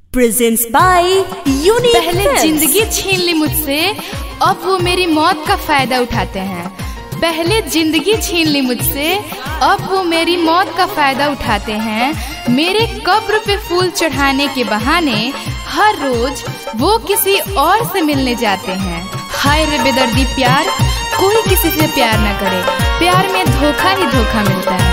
presents by Unique पहले Films. जिंदगी छीन ली मुझसे अब वो मेरी मौत का फायदा उठाते हैं पहले जिंदगी छीन ली मुझसे अब वो मेरी मौत का फायदा उठाते हैं मेरे कब्र पे फूल चढ़ाने के बहाने हर रोज वो किसी और से मिलने जाते हैं हाय रे बेदर्दी प्यार कोई किसी से प्यार न करे प्यार में धोखा ही धोखा मिलता है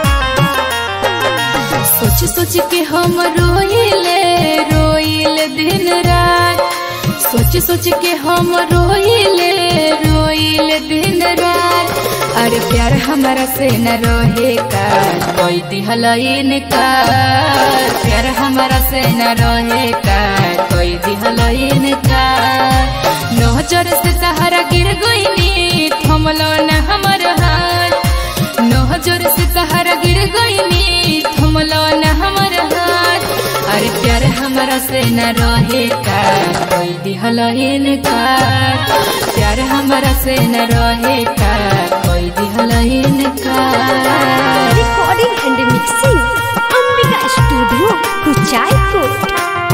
सोच सोच के हम रोइले रोइले दिन रात सोच सोच के हम रोइले रोइले दिन रात अरे प्यार हमारा से न रहेगा कोई दिहलइन का प्यार हमारा से न रहेगा कोई दिहलइन का नजर से सहारा गिर गईनी थमलो न हमर हाथ नजर से सहारा गिर गईनी थमलो न हमर हाथ अरे प्यार हमारा से न रहेगा कोई दिहलहीन का प्यार हमारा से न रहेगा कोई दिहलहीन का Recording and mixing Ambika Studio Kuchaipur.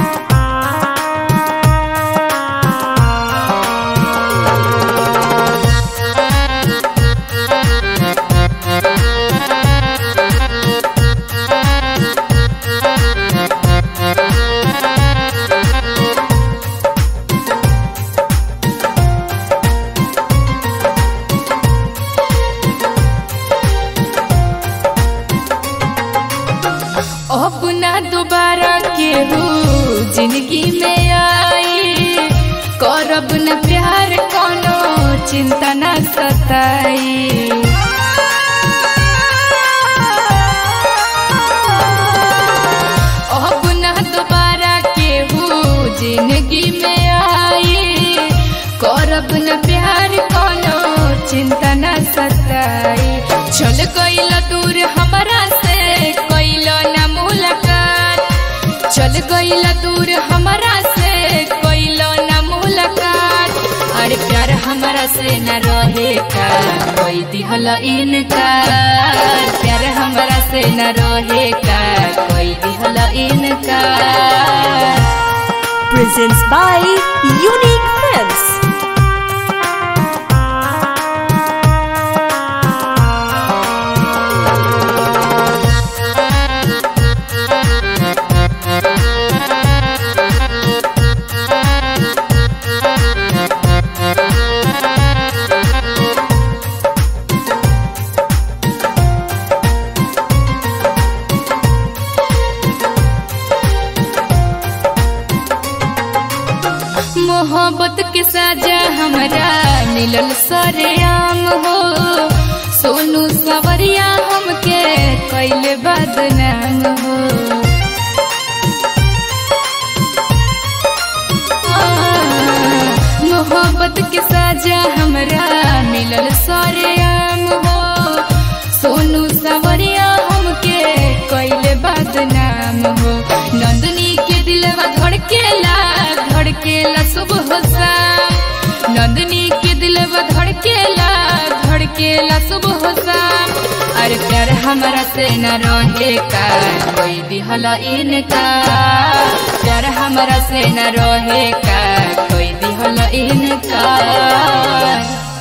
अब ना दोबारा केहू जिंदगी में आई करब न प्यार कोनो चिंता न सताई अब ना दोबारा केहू जिंदगी में आई करब न प्यार कोनो चिंता न सताई चल गईल दूर हमरा से कैल न मुलाकात चल गईल दूर हमरा से कैल न मुलाकात अरे प्यार हमरा से न रहेगा कोई दिहल इनकार प्यार हमरा से न रहेगा कोई दिहल इनकार Presents by Unique Films. मोहब्बत के साजा हमरा मिलल सरेआम हो सोनू सवरिया हमके कैले बदनाम हो मोहब्बत के साजा हमरा मिलल सरेआम हो सोनू सवरिया हमके कैले बदनाम हो नंदनी के दिलवा धड़केला धड़केला सुबह शाम नंदनी के दिलवा धड़केला धड़केला सुबह शाम अरे प्यार हमारा से न रहेगा कोई दिहल इनका प्यार हमारा से न रहेगा कोई दिहल इनका